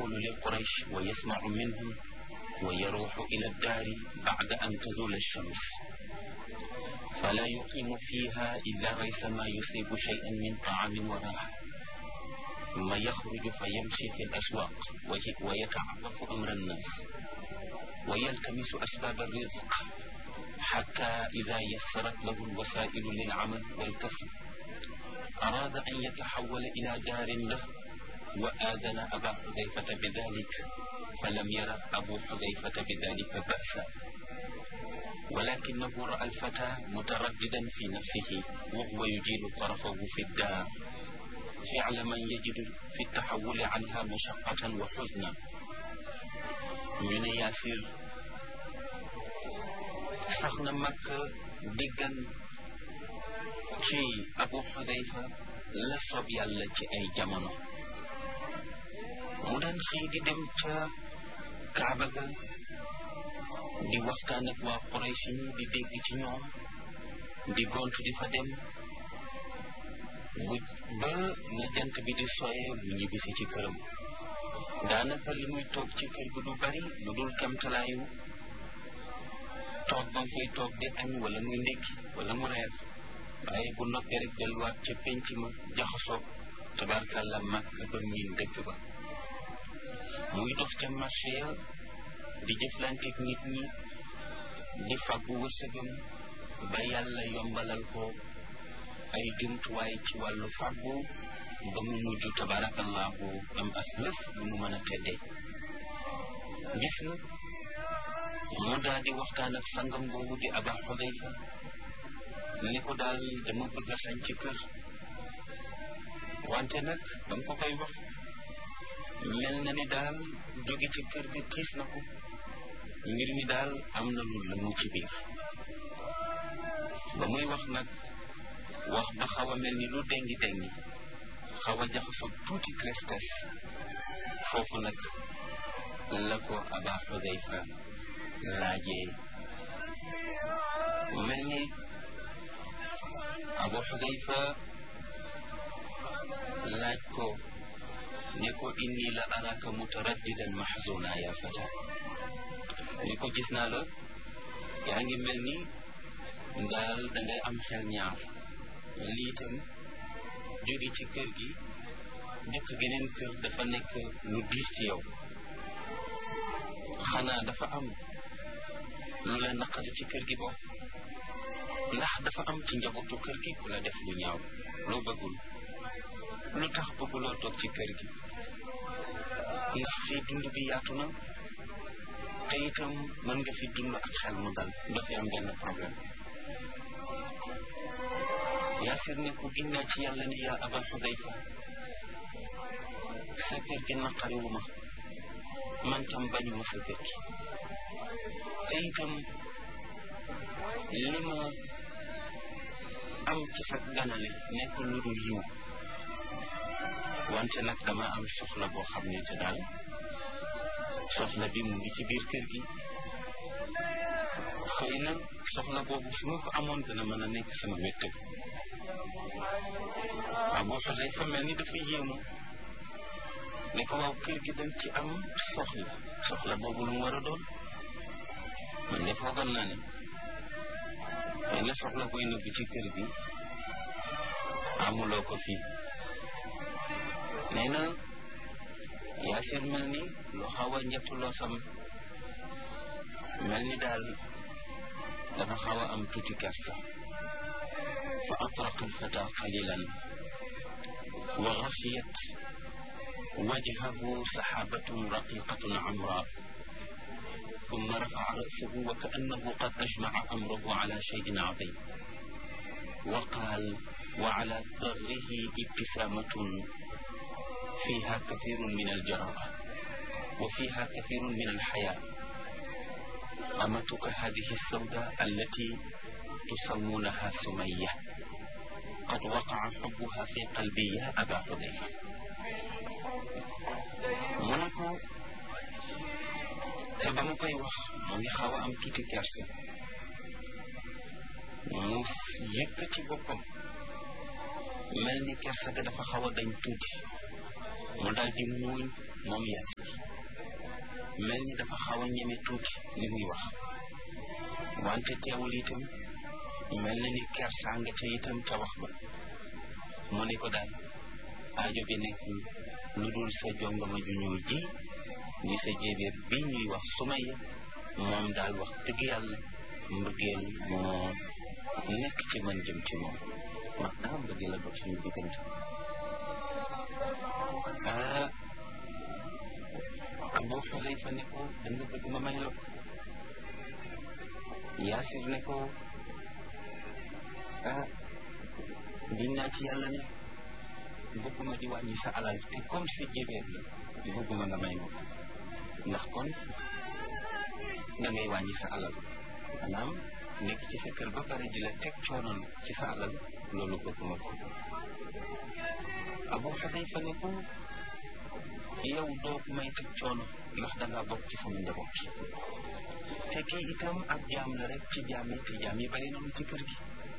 يدخل لقريش ويسمع منهم ويروح إلى الدار بعد أن تزول الشمس فلا يقيم فيها إلا ريثما يصيب شيئا من طعام وراحة ثم يخرج فيمشي في الأسواق ويتعرف أمر الناس ويلتمس أسباب الرزق حتى إذا يسرت له الوسائل للعمل والكسب أراد أن يتحول إلى دار له وآذن أبا حذيفة بذلك فلم ير أبو حذيفة بذلك بأسا ولكنه رأى الفتى مترددا في نفسه وهو يجيل طرفه في الدار فعل من يجد في التحول عنها مشقة وحزنا من ياسر saxna mag déggan ci abu xudayfa la soob yàlla ci ay jamono mu daan xëy di dem ca kaaba ga di waxtaan ak waa Quraysh ñi di dégg ci ñoom di gontu di fa dem bu ba na jant bi di soye bu ñibbisi ci këram daanaka li muy toog ci kër gi du bari lu dul kemtalaayu toog ba mu fay toog di añ wala muy ndékki wala mu reer waaye bu noppee rek delluwaat ca penc ma jaxasoo tabarkàlla màkk ba miin dëkk ba muy dox ca marché ya di jëflanteeg nit ñi di fàggu wërsëgam ba yàlla yombalal ko ay jumtuwaay ci wàllu fàggu ba mu mujj tabarakallahu am as lëf lu mu mën a teddee gis na mu daal di waxtaan ak sangam boobu di aba xudayfa ni ko daal dama bëgg a sañ ci kër wante nag dama ko koy wax mel na ni daal jóge ci kër ga tiis na ko mbir mi daal am na lu la mu ci biir ba muy wax nag wax ba xaw a mel ni lu dengi dengi xaw a jaxasoo tuuti tristes foofu nag la ko aba xudayfa laajee mel ni abu xudayfa laaj ko ne ko inni la araka mutaraddidan mahzuna ya fata ni ko gis naa la yaa ngi mel ni daal dangay am xel ñaar mel ni itam jóge ci kër gi dëkk geneen kër dafa nekk lu diis ci yow xanaa dafa am lu la naqari ci kër gi bokk ndax dafa am ci njabootu kër gi ku la def lu ñaaw loo bëggul lu tax bëgguloo toog ci kër gi ndax fii dund bi yaatu na te itam mën nga fi dund ak xel mu dal doo fi am benn problème yaasir ne ko ginnaa ci yàlla ni yaa aba xudayfa sa kër gi naqariwu ma man tam bañu ma sa kër gi te itam li ma am ci sa ganale nekk lu dul yiw wante nag dama am soxla boo xam ne te daal soxla bi mu ngi ci biir kër gi xëy na soxla boobu su ma ko amoon dana mën a nekk sama wéttal waaw boo xoolee fa mel ni dafa yéemu ne ko waaw kër gi dañ ci am soxla soxla boobu lu mu war a doon man de foogoon naa ne xëy na soxla koy nëbbu ci kër gi amuloo ko fii nee na yaasir mel ni lu xaw a njettuloo sam mel ni daal dafa xaw a am tuuti kersa fa atraqa alfata qalilan wa xafiyat wajhahu saxaabatun raqiqatun amra ثم رفع رأسه وكأنه قد أجمع أمره على شيء عظيم وقال وعلى ثغره ابتسامة فيها كثير من الجراءة وفيها كثير من الحياة أمتك هذه السوداء التي تسمونها سمية قد وقع حبها في قلبي يا أبا حذيفة منكو te ba mu koy wax mu ngi xaw a am tuuti kerse mu yëkkati boppam mel ni kerse ga dafa xaw a dañ tuuti mu daal di muuñ moom Yaasir mel ni dafa xaw a ñeme tuuti li muy wax wante teewul itam mel na ni kersaa nga ca itam ca wax ba mu ne ko daal aajo bi nekk lu dul sa jongama ju ñuul ji ni sa jéebéer bi ñuy wax Sumayya moom daal wax dëgg yàlla mbëggeel moo nekk ci man jëm ci moom wax naa mbëggeel la dox suñu diggante ah Abu Xuzayfa ne ko da nga bëgg ma may la ko Yaasir ne ko ah giñ naa ci yàlla ne bëgguma di wàññi sa alal te comme sa jébéer la bëgguma nga may ma ko ndax kon da ngay wàññi sa alal maanaam nekk ci sa kër ba pare di la teg coonoon ci sa alal loolu bëgguma ko Abu Xudayfa ne ko yow doo may teg coono ndax dangaa bokk ci sama njaboot te kii itam ab jaam la rek ci jaam yi te jaam yi bari nañu ci kër gi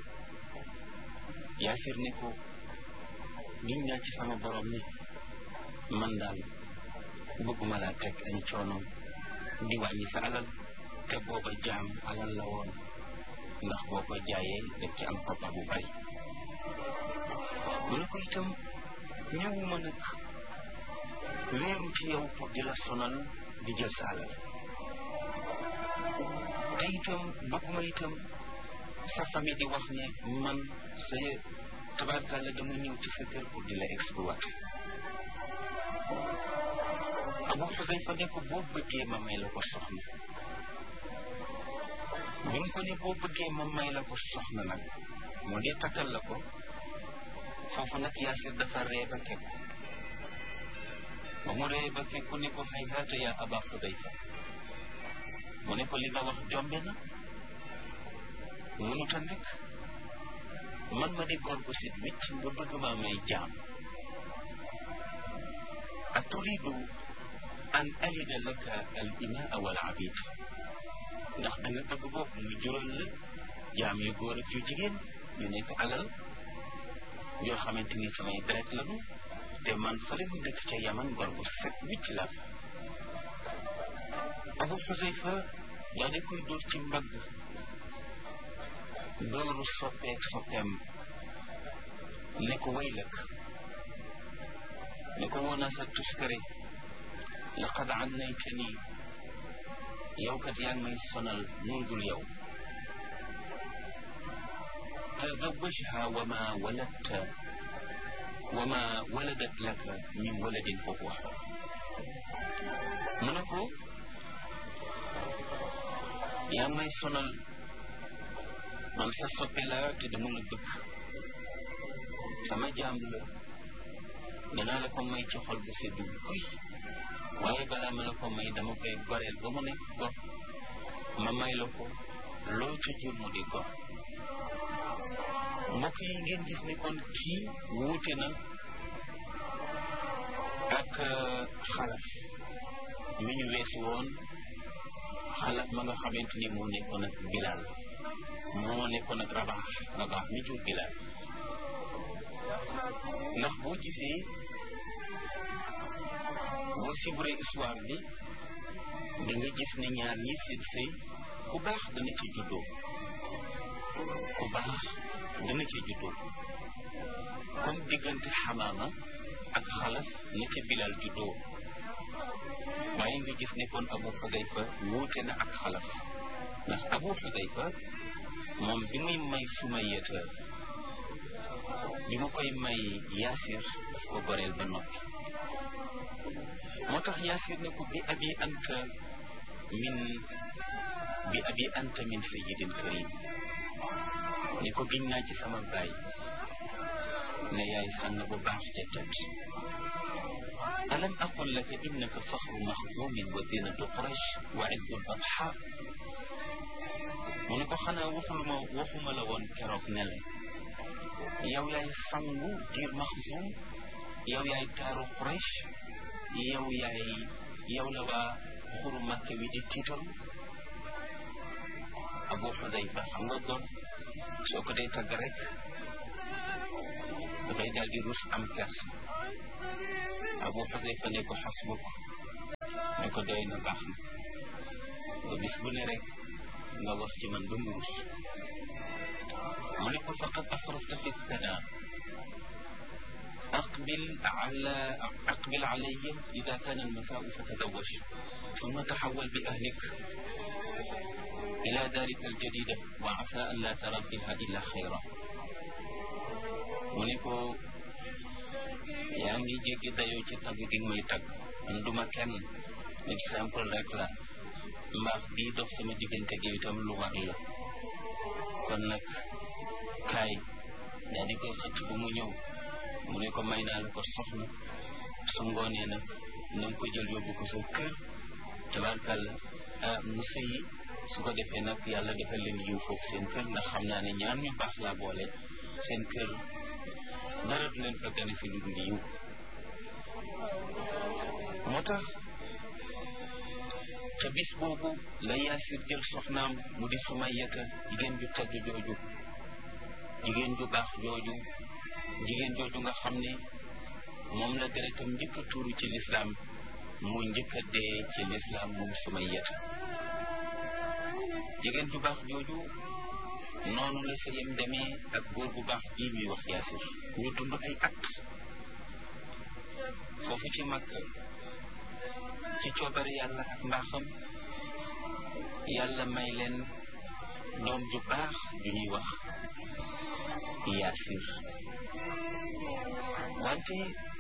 Yaasir ne ko giñ naa ci sama borom ni man daal bëgguma laa teg ay coono di wàññi sa alal te booba jaam alal la woon ndax boo ko jaayee def ci am koppar bu bari mu ne ko itam ñëwuma nag wéeru ci yow pour di la sonal di jël sa alal te itam bëgguma itam sa famille di wax ne man sa tabarkàlla dama ñëw ci sa kër pour di la exploiter Abu Xuzayfa ne ko boo bëggee ma may la ko soxna bi mu ko ne boo bëggee ma may la ko soxna nag moo dee takkal la ko foofu nag Yaasir dafa ree ba kekku ba mu ree ba kekku ne ko hayhaata yaa Aba Xuzayfa mu ne ko li nga wax jombe na mënut a nekk man ma di góor gu sit wicc nga bëgg maa may jaam a turidu an alida laka al imaa wal abid ndax da nga bëgg bopp mu jural la jaam yu góor ak yu jigéen ñu nekk alal yoo xamante ni samay deret lanu te man fële mu dëkk ca yaman góor gu set wicc la Abu Xuzayfa daa di koy dóor ci mbagg dooru soppeek soppeem ne ko waylak ne ko woona sa tuskare laqad annaytani yow kat yaa ngi may sonal nungul yow tazawajha wa ma waladta wa ma waladat laka min waladin fa huwa mu ne ko yaa ngi may sonal man sa soppe la te dama la bëgg sama jaam la danaa la ko may ci xol bu seddu kuy waaye balaa ma la ko may dama koy goreel ba mu nekk gor ma may la ko loo ca jur mu di gor mbokk yi ngeen gis ni kon kii wuute na ak xalaf mi ñu weesu woon xalaf ma nga xamante ni moo nekkoon ak bilaal moo nekkoon ak rabaax rabaax mi jur bilaal ndax boo gisee boo suivre histoire bi di nga gis ne ñaar ñi seen sëy ku baax dana ci juddoo ku baax dana ci juddoo comme diggante xamaama ak xalaf na ca bilal juddoo waaye nga gis ne kon abu xudayfa wuute na ak xalaf ndax abu xudayfa moom bi muy may sumayata bi ma koy may yaasir daf ko goreel ba noppi moo tax yaasir ne ko bi abi anta min bi abi anta min sayidin karim ni ko giñ naa ci sama baay ne yaay sang bu baax te tedd alam aqul laka innaka faxru maxdumin wa dinatu quraish wa iddul batxa mu ne ko xanaa waxuluma waxuma la woon keroog ne la yow yaay sangu diir maxzum yow yaay taaru quraish yow yaay yow la waa xuru màkke wi di tiitaru abu xudayfa xam nga doon soo ko dee tagg rek dafay daal di rus am kersa Abu Xudayfa ne ko xasbuk ne ko doy na baax na ba bis bu ne rek nga wax ci man ba mu rus mu ne ko faqad asrafta fi thanaa aqbil ala aqbil alayya ida kaana almasaau fatazawaj ثم تحول بأهلك إلى دارك الجديدة وعسى أن لا ترى فيها إلا خيرا mu ne ko yaa ngi jéggi dayoo ci tagg gi may tagg man duma kenn exemple rek la mbaax bii dox sama diggante gi itam lu war la kon nag kaay daa di koy xëcc bu mu ñëw mu ne ko may naa la ko soxna su ngoonee nag na nga ko jël yóbbu ko sa kër tabarkàlla ah mu sëyi su ko defee nag yàlla defal leen yiw foofu seen kër ndax xam naa ne ñaar ñu baax laa boole seen kër dara du leen fa gane si lu dul yiw moo tax te bis boobu la yaasir jël soxnaam mu di sumayata jigéen ju tedd jooju jigéen ju baax jooju jigéen jooju nga xam ne moom la deretam njëkk a tuuru ci lislaam mu njëkk a dee ci lislaam moom sumayata jigéen ju baax jooju noonu la sëyam demee ak góor bu baax ji ñuy wax yaasir ñu dund ay at foofu ci mag ci coobare yàlla ak mbaaxam yàlla may leen doom ju baax ju ñuy wax yaasir wante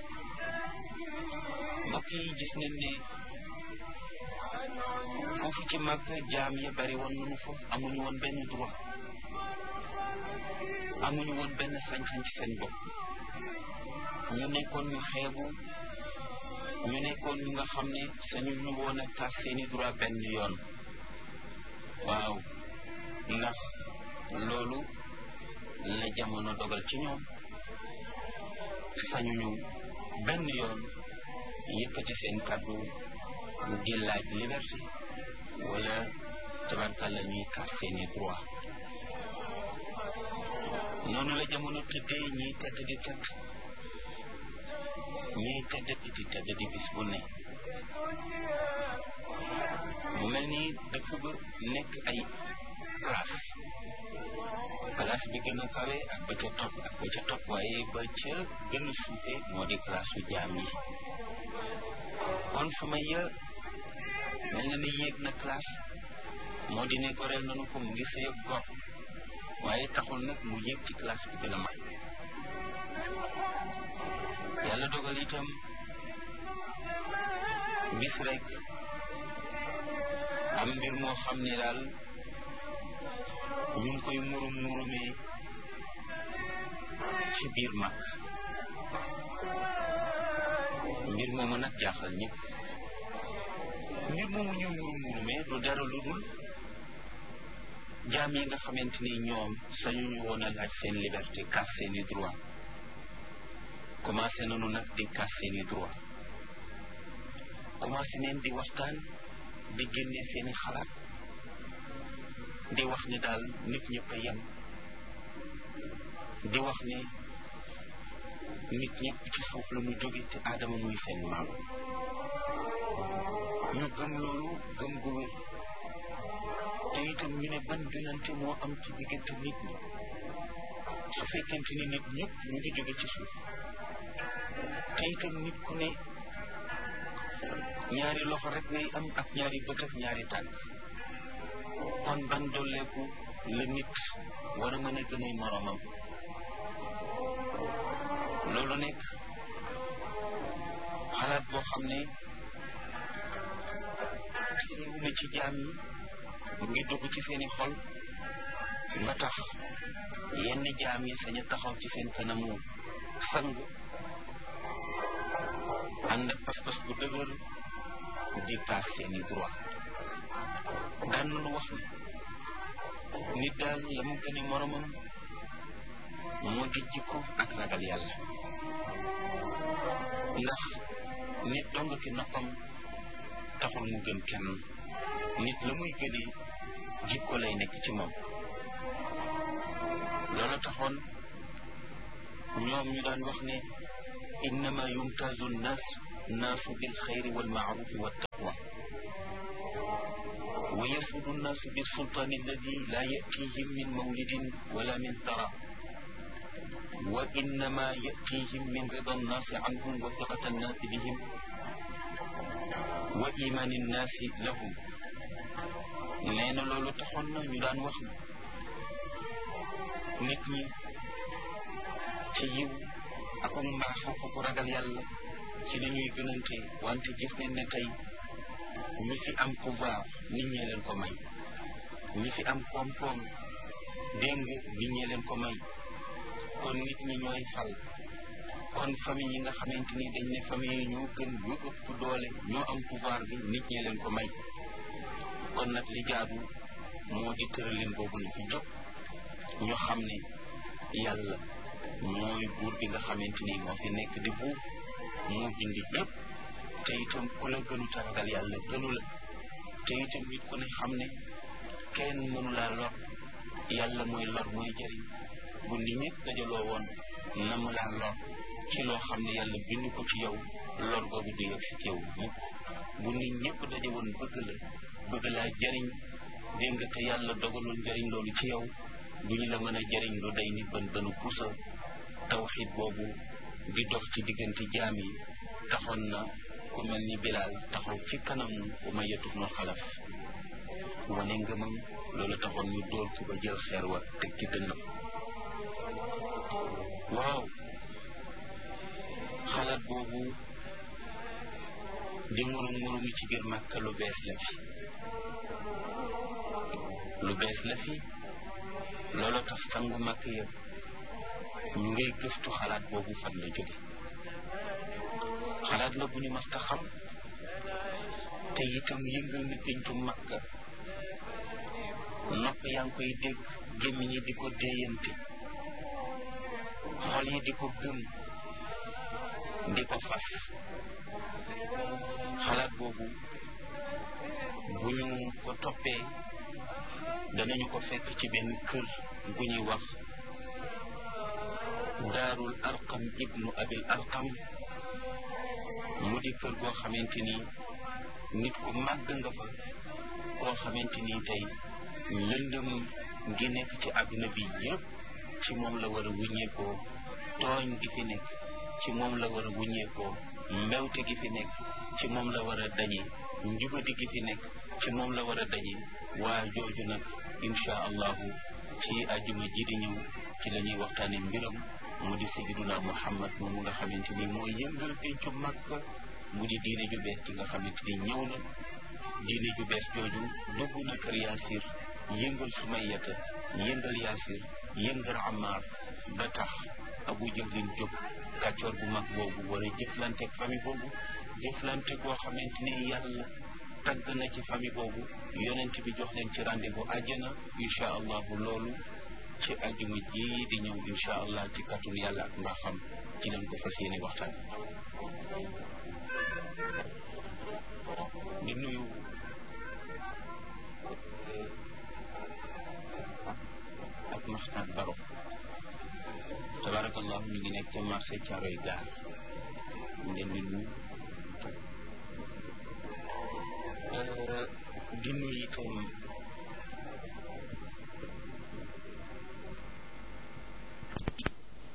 mbokk yi gis nañ ne foofu ci mag jaam ya bari woon nañu fa amuñu woon benn droit amuñu woon benn sañ-sañ ci seen bopp ñu nekkoon ñu xeebu ñu nekkoon ñu nga xam ne sañu ñu woon a tas seeni droit benn yoon waaw ndax loolu la jamono dogal ci ñoom sañuñu benn yoon yëkkati seen kàddu di laaj liberté wala tabarkàlla ñuy tas seeni droit noonu la jamono tëddee ñiy tedd di tedd ñiy tedd di tedd di bis bu ne mu mel ni dëkk ba nekk ay classe classe bi gën a kawe ak ba ca topp ak ba ca topp waaye ba ca gën a suufe moo di classe su jaam yi kon Sumayya mel na ni yéeg na classe moo di ne goreel nanu ko mu ngi sëy ak gor waaye taxul nag mu yéeg ci classe bi gën a mag yàlla dogal itam bis rek am mbir moo xam ne daal ñu ngi koy murum murumee ci biir mag mbir moomu nag jaaxal ñëpp mbir moomu ñu murum murumee du dara lu dul jaam yi nga xamante ni ñoom sañuñu woon a laaj seen liberté kaas seeni droit commencé nañu nag di kaas seeni droit commencé neen di waxtaan di génne seeni xalaat di wax ni daal nit ñëpp a yem di wax ne nit ñëpp ci suuf la ñu jóge te aadama muy seen maam ñu gëm loolu gëm gu wér te itam ñu ne ban gënante moo am ci diggante nit ñi su fekkente ni nit ñëpp ñu ngi jóge ci suuf te itam nit ku ne ñaari loxo rek ngay am ak ñaari bët ak ñaari tànk kon ban dolleeku la nit war a mën a gën a moromam loolu nekk xalaat boo xam ne siiw na ci jaam yi mu ngi dugg ci seeni xol ba tax yenn jaam yi sañu taxaw ci seen kanamu sang ànd ak pas-pas bu dëgër di kaas seeni droit daan nañu wax ni nit daal la mu gëni moromam moo di jikko ak ragal yàlla ndax nit dong ki noppam taxul mu gën kenn nit la muy gënee jikko lay nekk ci moom loolu taxoon ñoom ñu daan wax ne innama yumtazu nnas الناس بالخير والمعروف والتقوى ويسعد الناس بالسلطان الذي لا يأتيهم من مولد ولا من ثرى وإنما يأتيهم من رضا الناس عنهم وثقة الناس بهم وإيمان الناس لهم nee na loolu taxoon na ñu daan wax nit ñi ci yiw ak mbaax ak ku ragal yàlla ci li ñuy gënante wante gis nañ ne tey ñi fi am pouvoir nit ñee leen ko may ñi fi am koom-koom dégg nga nit ñee leen ko may kon nit ñi ñooy fal kon famille yi nga xamante ni dañ ne famille yi ñoo gën ñoo ëpp doole ñoo am pouvoir bi nit ñee leen ko may kon nag li jaadu moo di tëralin boobu na fi jóg ñu xam ne yàlla mooy buur bi nga xamante ni moo fi nekk di buur moo bindi yépp te itam ku la gënu taragal yàlla gënu la te itam nit ku ne xam ne kenn mënu laa lor yàlla mooy lor mooy jëriñ bu nit ñëpp dajaloo woon na mu laa lor ci loo xam ne yàlla bind ko ci yow lor googu du yegg si ci yow mukk bu nit ñëpp daje woon bëgg la bëgg laa jëriñ dégg nga te yàlla dogalul njëriñ loolu ci yow du ñu la mën a jëriñ lu day ni bën bënu pusa tawxid boobu di dox ci diggante jaam yi taxoon na ku mel ni bilaal taxaw ci kanamu Umayya ibn Xalaf wane ngëmam loolu taxoon ñu dóor ko ba jël xeer wa teg ci dënnam waaw xalaat boobu di murum murumi ci biir Màkka lu bees la fi lu bees la fi loolu tax sangu màkk yëpp ñu ngay gëstu xalaat boobu fan la jóge xalaat la bu ñu mas ta xam te itam yëngal na péncu màkka nopp yaa ngi koy dégg gémmiñ yi di ko déeyante xol yi di ko gëm di ko fas xalaat boobu bu ñu ko toppee danañu ko fekk ci benn kër bu ñuy wax daarul arqam ibnu abil arqam mu di kër goo xamante ni nit ku màgg nga fa koo xamante ni tey lëndëm gi nekk ci àdduna bi yépp ci moom la war a wuññeekoo tooñ gi fi nekk ci moom la war a wuññeekoo mbewte gi fi nekk ci moom la war a dañe njubadi gi fi nekk ci moom la war a dañe waa jooju nag insha allahu ci àjjuma ji di ñëw ci la ñuy waxtaane mbiram mu di sayyiduna muhammad moomu nga xamante ni mooy yëngal pencu Makka mu di diine ju bees ci nga xamante ni ñëw na diine ju bees jooju dugg na kër yaasir yëngal sumayata yëngal yaasir yëngal amaar ba tax abu jëflin jóg kàccoor bu mag boobu war a jëflanteeg famille boobu jëflante goo xamante ni yàlla tagg na ci famille boobu yonent bi jox leen ci rendez-vous àjjana incha allahu loolu ci àjjuma ji di ñëw incha allah ci kàttun yàlla ak mbaaxam ci leen ko fas yéene waxtaan di nuyu ak maxtaan baro tabarakallahu ñu ngi nekk ca marché Caaroy gaar ñu leen di nuyu di nuyu itam